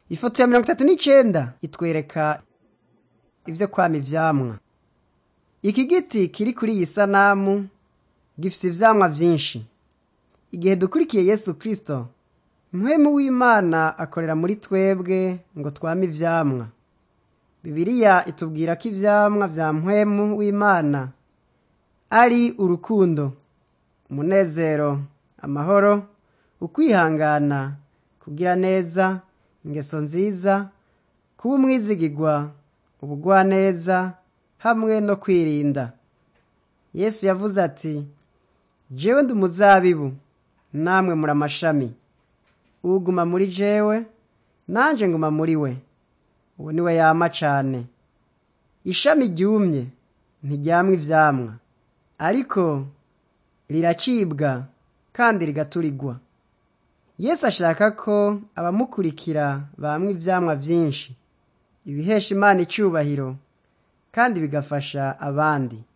ifoto ya mirongo itatu n'icenda itwereka ivyo kwama ivyamwa iki giti kiri kuri iyi sanamu gifise ivyamwa vyinshi igihe dukurikiye yesu kristo mpwemu w'imana akorera muri twebwe ngo twame ivyamwa bibiliya itubwira ko ivyamwa vya mpwemu w'imana ari urukundo umunezero amahoro ukwihangana kugira neza ingeso nziza kuba umwizigirwa ubugwaneza hamwe no kwirinda yesu yavuze ati jewe ndi umuzabibu namwe muri amashami uguma muri jewe nanje nguma muri we uwo niwe yama cane ishami ryumye ntiryamwa ivyamwa ariko riracibwa kandi rigaturigwa yesu ashaka ko abamukurikira bamwa ivyamwa vyinshi ibihesha imana icubahiro kandi bigafasha abandi